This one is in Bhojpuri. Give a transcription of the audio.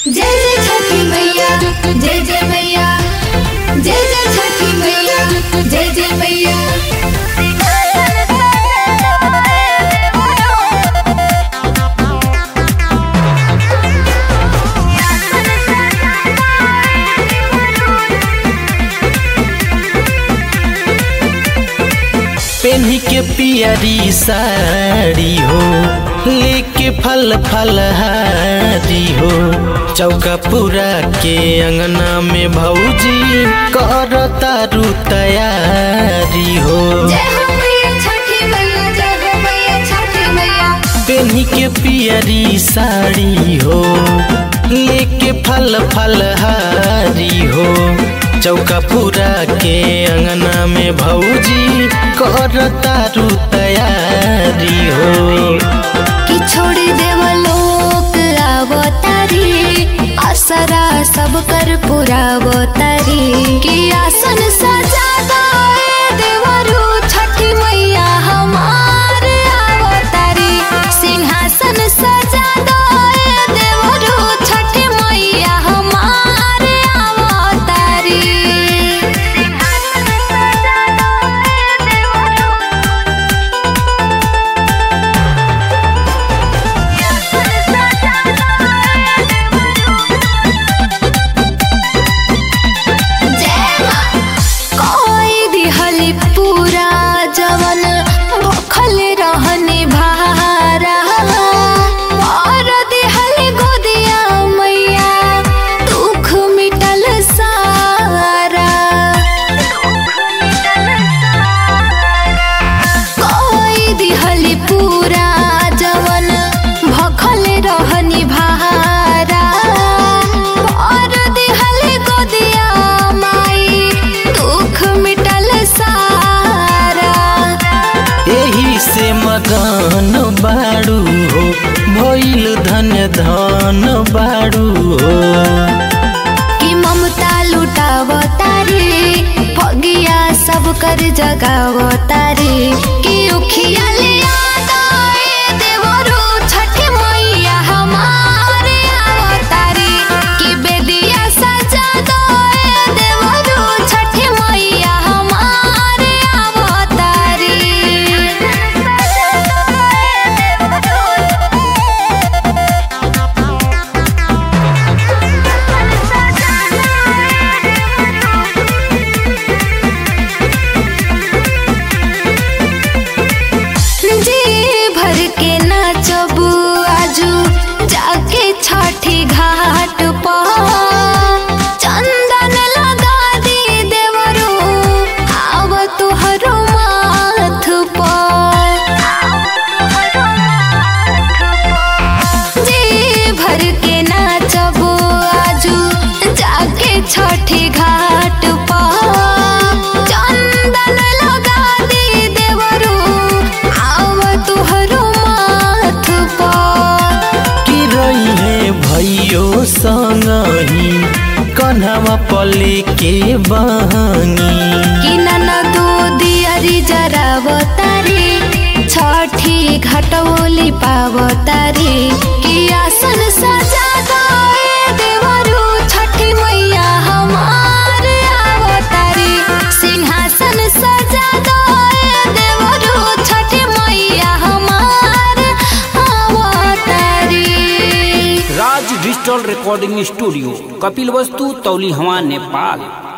जय जय छठी मैया जय जय मैया जय जय छठी मैया जय जय मैया पेन्ही के पियरी साड़ी हो लेके फल फलहारी हो चौका पूरा के अंगना में भौजी कर तारू तैयारी हो जय हो मैया छठी मैया जय हो मैया छठी मैया पेन्ही के पियरी साड़ी हो लेके फल फलहारी हो चौका पूरा के अंगना में भौजी कर तारू तैयारी हो कि छोड़ी देव लोक आवतारी असरा सब कर पुरावतारी कि आसन सजा दाए देवरु छठी मैया हमार आवतारी सिंहासन सजा दाए देवरु छठी मैया हमार आवतारी सिंहासन सजा दाए देवरु कोई दिहली पूरा जवन भखल रहनी भारा और दिहली गोदिया मैया दुख मिटल सारा कोई दिहली पूरा जवन भखल रहनी भारा और दिहली गोदिया माई दुख मिटल सारा एही से मगन बाड़ू हो भइल धन धन बाड़ू हो कि ममता लुटावतारी भगिया सब कर जगावतारी कि उखिया ले आदाए देवरु छठी मैया हमारे आवतारी कि बेदिया सजा दोए देवरु छठी मैया हमारे आवतारी जी भर के नाचब आजू जाके छठी घाट पर चंदन लगा दी देवरू आव तुहरो माथ पर जी भर के नाचब आजू जाके छठी घाट पर चंदन लगा दी देवरू आव तुहरो माथ पर कि रही है भैयो संगही कन्हवा पले के बहनी कि ननदो दियारी जरावतारी छठी घटोली पावतारी कि आसन सजा दोए देवरु छठी मैया हमार आवतारी सिंहासन सजा दोए देवरु छठी मैया हमार आवतारी Raj digital recording studio Kapil वस्तु तौली हवा नेपाल